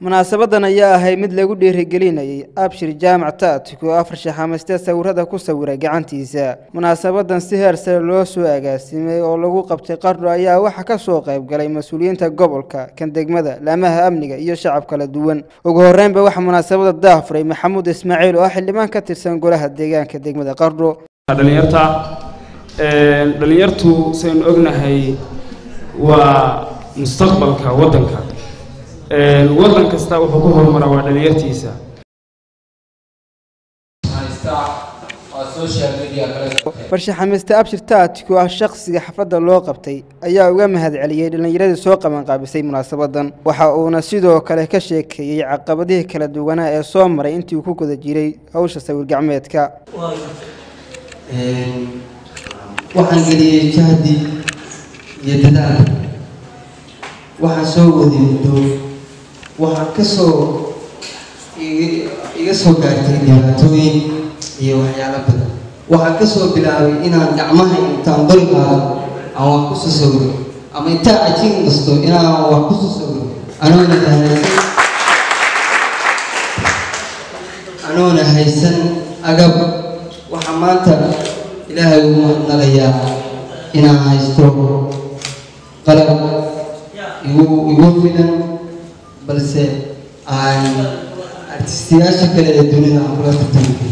munaasabadan ayaa ahay mid lagu dhiirigelinayay abshir jaamac taatiko afar shaxamayste sawirada ku sawiray gacantiisa munaasabadan si heer sare loo soo agaasimay oo lagu qabtay qardho ayaa waxaa ka soo qayb galay mas-uuliyiinta gobolka kan degmada laamaha amniga iyo shacab kala duwan ugu horeynba waxaa munaasabada daafuray maxamuud ismaaciil oo ah xildhibaan ka tirsan golaha deegaanka degmada qardho dhalinyarta dhalinyartu saynu ognahay waa mustaqbalka waddanka waddan kasta wuxuu ku horumaraa waa dhalinyartiisa farshaxamayste abshir taatiko ah shaqsiga xafladda loo qabtay ayaa uga mahadceliyey dhallinyaradii soo qabanqaabisay munaasabadan waxa uuna sidoo kale ka sheekeeyey caqabadihii kala duwanaa ee soo maray intii uu ku guda jiray hawsha sawir gacmeedka waxaan geliyey jahdi iyo dadaal waxaan soo waday muddo waxaan ka soo iga soo gaartay dhibaatooyin iyo waxyaalo badan waxaan ka soo bilaabay inaan gacmaha intaan dol qaado aan wax ku sasawiro ama intaan cajiin qasto inaan wax ku sasawiro anoona haysan anoona haysan agab waxaa maanta ilaahay ugu mahadnaqayaa inaan haysto qalab igu igu filan balse aan artistiyaasha kale ee dunida aan kula tartamay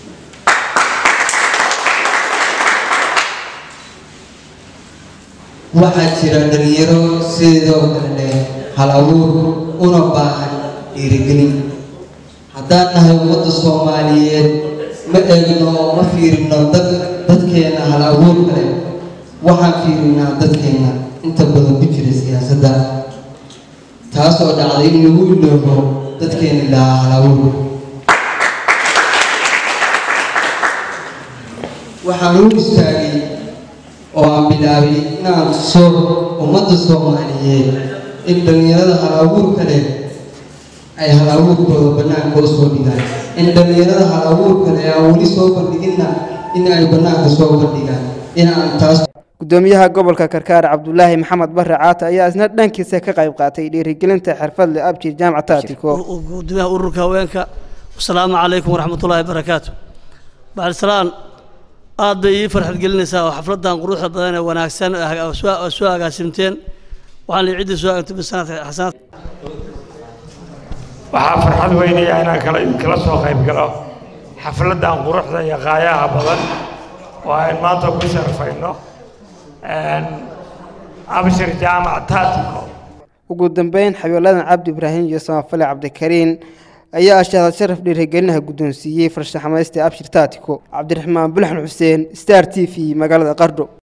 waxaa jira dhalinyaro sidoo kale leh hal abuur una baahan dhiirigelin haddaan nahay ummadda soomaaliyeed ma eegno oo ma fiirino dad dadkeena hal abuur kale waxaan fiirinaa dadkeena inta badan ku jira siyaasadda taasoo dhacday in lagu iloobo dadkeena lahaa hal abuur waxaan u istaagay oo aan bilaabay inaan tuso ummadda soomaaliyeed in dhallinyarada hal abuur kale ay hal abuurkooda bannaanka u soo dhigaan in dhallinyarada hal abuur kale aan weli soo bandhiginna in ay bannaanka soo bandhigaan in aan taas gudoomiyaha gobolka karkaar cabdulaahi maxamed bare caata ayaa isna dhankiisa ka qayb qaatay dhiirigelinta xirfadle abjir jaamac taatiko gudoomiyaha ururka haweenka asalaamu calaykum waraxmatullaahi barakaatu bacdisalaan aad bay ii farxad gelinaysaa oo xafladdan quruxda badan ee wanaagsan soo agaasimteen waxaan li ciddii soo agtay bisanadka xasanad waxaa farxad weynaya inaan kala kala soo qayb galo xafladdan quruxda iyo qaayaha badan oo ayn maanta ku sharfayno abshir jaamac taatiko ugu dambeyn xabiiladan cabdi ibraahim iyo samafale cabdikariin ayaa ashahad sharaf dhiirigelinaha guddoonsiiyey farshaxamayste abshir taatiko cabdiraxmaan bulaxan xuseen star t v magaalada qardho